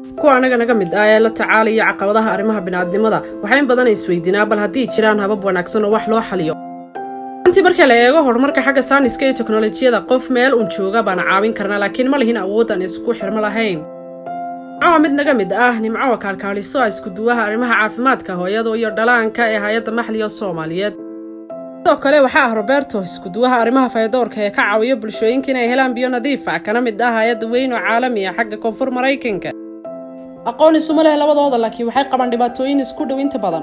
kuwa anaga naga mid ah ee la tacaalaya caqabadaha arrimaha bini'aadnimada waxaa in badan isweydiinaa bal haddii jiraan habab wanaagsan oo wax loo xaliyo intii marka la eego horumarka xagga saaniska iyo teknolojiyada qof meel uun jooga baana caawin karnaa laakiin ma lihin awoodaan isku xirmo lahayn nimco waa mid naga mid ah nimco waa kaalkaaliso ah iskuduwaha arrimaha caafimaadka hooyada iyo dhalaanka ee hay-adda maxliga soomaaliyeed sidoo kale waxaa ah roberto iskuduwaha arrimaha faydoorka ee ka caawiya bulshooyinka inay helaan biyo nadiif ah kana mid ah hay-adda weyn oo caalami ah xagga koonfur maraykanka aqoon isuma leh labadooda laakiin waxay qabaan dhibaatooyin isku dhow inta badan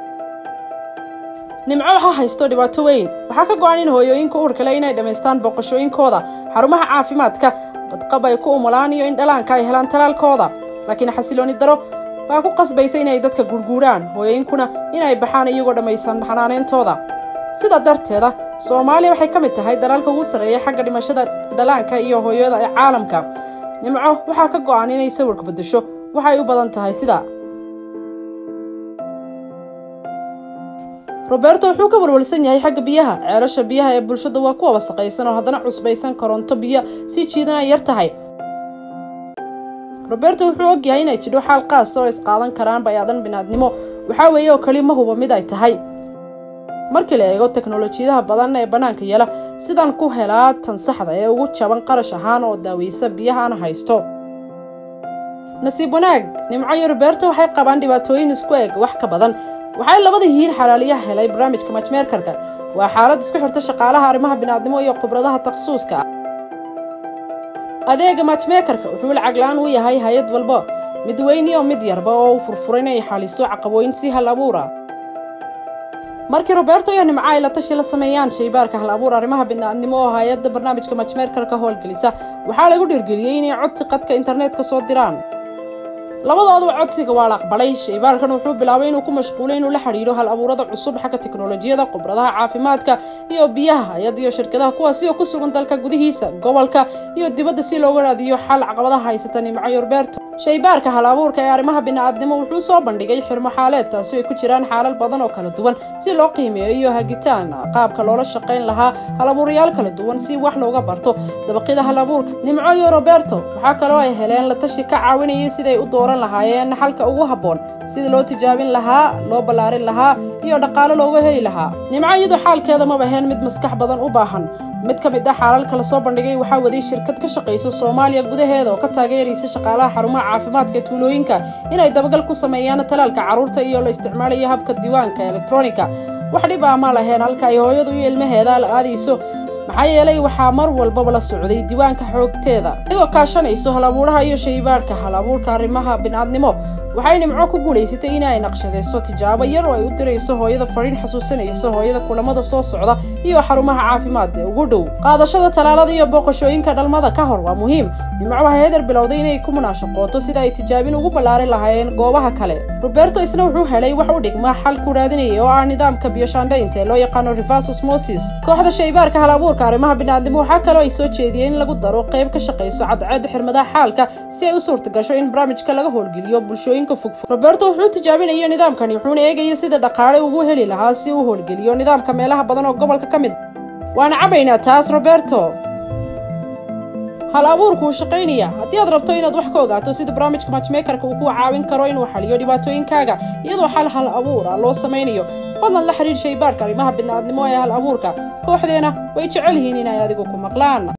nimco waxaa haysto dhibaato weyn waxaa ka go-an in hooyooyinka uurka leh inay dhammaystaan booqashooyinkooda xarumaha caafimaadka badqab ay ku umulaan iyo in dhalaanka ay helaan talaalkooda laakiin xasilooni daro baa ku qasbaysa inay dadka gurguuraan hooyooyinkuna inay baxaan iyagoo dhammaysan xanaaneyntooda sidaa darteeda soomaaliya waxay ka mid tahay dalaalka ugu sarreeya xagga dhimashada dhalaanka iyo hooyada ee caalamka nimco waxaa ka go-an inay sawirka beddesho waxay u badan tahay sida roberto wuxuu ka walwalsan yahay xagga biyaha ceelasha biyaha ee bulshada waa kuwa wasaqaysan oo haddana cusbaysan koronto biyo sii jiidan ay yar tahay roberto wuxuu ogyahay inay jidho xaal qaasa oo isqaadan karaan bay-adan binaadnimo waxaa weeye oo keli ma huba mid ay tahay markii la eego teknolojiyadaha badan ee bannaanka yeela sidaan ku helaa tan saxda ee ugu jaban qarash ahaan oo daaweysa biyaha aan haysto nasiib wanaag nimco iyo roberto waxay qabaan dhibaatooyin isku eg wax ka badan waxay labada yihiin xalaaliyaha helay barnaamijka matchmeerkarka waa xaalad isku xirta shaqaalaha arrimaha bini'aadnimo iyo khibradaha takhasuuska ah adeega matchmeekarka wuxuu lacag la-aan u yahay hay-ad walba mid weyn iyo mid yarba oo u furfuray inay xaliso caqabooyin si hal abuura markii roberto iyo nimco ay la tashi la sameeyaan shaybaarka hal abuur arrimaha bini'aadnimo oo hay-adda barnaamijka matchmeerkarka howlgelisa waxaa lagu dhiirgeliyey inay codsi qadka internetka soo diraan labadooduba codsiga waa la aqbalay shaybaarkan wuxuu bilaabay inuu ku mashquulay inuu la xidhiidho hal abuurada cusub xagga teknolojiyada khibradaha caafimaadka iyo biyaha hay-ad iyo shirkadaha kuwaasi oo ku sugan dalka gudihiisa gobolka iyo dibadda si looga raadiyo xal caqabadaha haysata nimco iyo roberto shaybaarka hal abuurka ee arrimaha bini'aadnimo wuxuu soo bandhigay xirmo xaaleed taasi ay ku jiraan xaalal badan oo kala duwan si loo qiimeeyo iyo hagitaan qaabka loola shaqayn lahaa hal abuurayaal kala duwan si wax looga barto dabaqyada hal abuurka nimco iyo roberto waxaa kaloo ay heleen la tashi ka caawinayay siday u dooran lahaayeen xalka ugu habboon sida loo tijaabin lahaa loo ballaarin lahaa iyo dhaqaalo looga heli lahaa nimco iyadu xaalkeeda maba ahayn mid maskax badan u baahan mid ka mid ah xaalalka la soo bandhigay waxaa waday shirkad ka shaqayso soomaaliya gudaheeda oo ka taageeraysa shaqaalaha xarumaha caafimaadka ee tuulooyinka inay dabagal ku sameeyaan talaalka carruurta iyo la isticmaalayo habka diiwaanka elektronika wax dhib ah ma laheen halka ay hooyadu iyo ilmaheeda la aadayso maxaa yeelay waxaa mar walbaba la socday diiwaanka xoogteeda iyadoo kaashanayso hal abuuraha iyo shaybaarhka hal abuurka arrimaha bini'aadnimo waxay nimco ku guulaysatay in ay naqshadayso tijaabo yar oo ay u dirayso hooyada fadhiin xasuusanaysa hooyada kulamada soo socda iyo xarumaha caafimaad ee ugu dhow qaadashada talaalada iyo booqashooyinka dhalmada ka hor waa muhiim nimco waxay heeder bilowday inay ku munaashaqooto sida ay tijaabin ugu ballaarin lahaayeen goobaha kale roberto isna wuxuu helay wax u dhigma xal ku raadinaya oo ah nidaamka biyoshaandhaynta ee loo yaqaano reverse osmosis kooxda shaybaarka hal abuurka arrimaha bini'aadnimo waxaa kaloo ay soo jeediyeen in lagu daro qayb ka shaqayso cadceed xirmadaha xaalka si ay u suurta gasho in barnaamijka laga howlgeliyo bulshooyinka fogfog roberto wuxuu tijaabinaya nidaamkani wuxuuna eegaya sida dhaqaale ugu heli lahaa si uu howlgeliyo nidaamka meelaha badan oo gobolka ka mid waana cabaynaa taas roberto hal abuurku wuu shaqaynaya haddii aad rabto inaad wax ka ogaato sida barnaamijka matchmakerka uu ku caawin karo inuu xaliyo dhibaatooyinkaaga iyadoo xal hal abuura loo samaynayo fadlan la xidhiir shaybaarka arrimaha bini'aadnimo ee hal abuurka kooxdeena way jecel yihiin inay adigu ku maqlaan